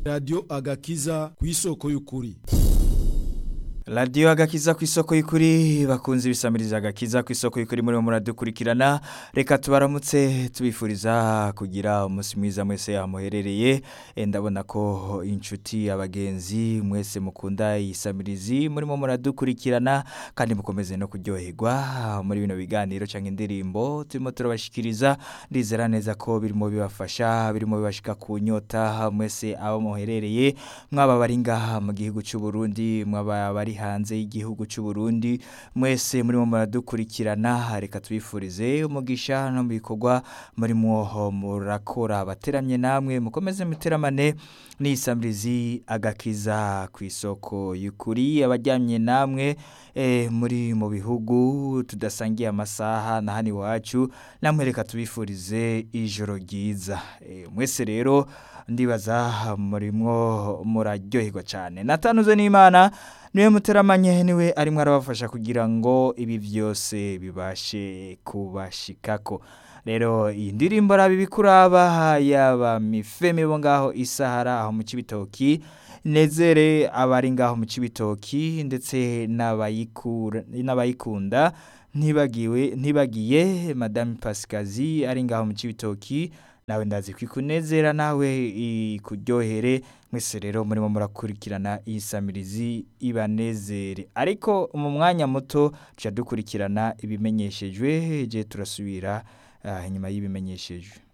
radiyo agakiza ku isoko y'ukuri radiyo agakiza ku isoko y'ukuri bakunze ibisamiriza agakiza ku isoko y'ukuri muri muradukurikirana reka tubaramutse tubifuriza kugira umunsi mwiza mwese amuherereye ndabona ko inshuti abagenzi mwese mukunda iyisamirizi murimo muradukurikirana kandi mukomeze no kuryoherwa muri bino biganiro cyangwa indirimbo turimo turabashikiriza ndizera neza ko birimo bibafasha birimo bibashika ku nyota mwese aho muherereye mwaba bari ngaha mu gihugu cy'u Burundi mwaba bari hanze y'igihugu cy'u Burundi mwese murimo muradukurikirana reka tubifurize umugisha no mu bikorwa murimo murakora abateramye namwe mukomeze muteramane n'isamirizi agakiza ku isoko y'ukuri abajyamye namwe muri mu bihugu tudasangiye amasaha na hano iwacu namwe reka tubifurize ijoro ryiza mwese rero ndibaza murimo muraryoherwa cyane natanuze n'imana niwe muteramanye niwe arimo arabafasha kugira ngo ibi byose bibashe kubashikako rero iyi ndirimbo arabi bikuraba yaba mifeme bo ngaho isahara aho mu kibitoki nezere abari ngaho mu kibitoki ndetse n'abayikunda ntibagiwe ntibagiye madame pasikazi ari ngaho mu kibitoki nawe ndazi kwikunezera nawe ikuryohere mwese rero murimo murakurikirana iyi samirizi ibanezere ariko mu mwanya muto dukurikirana ibimenyeshejwe je turasubira inyuma y'ibimenyeshejwe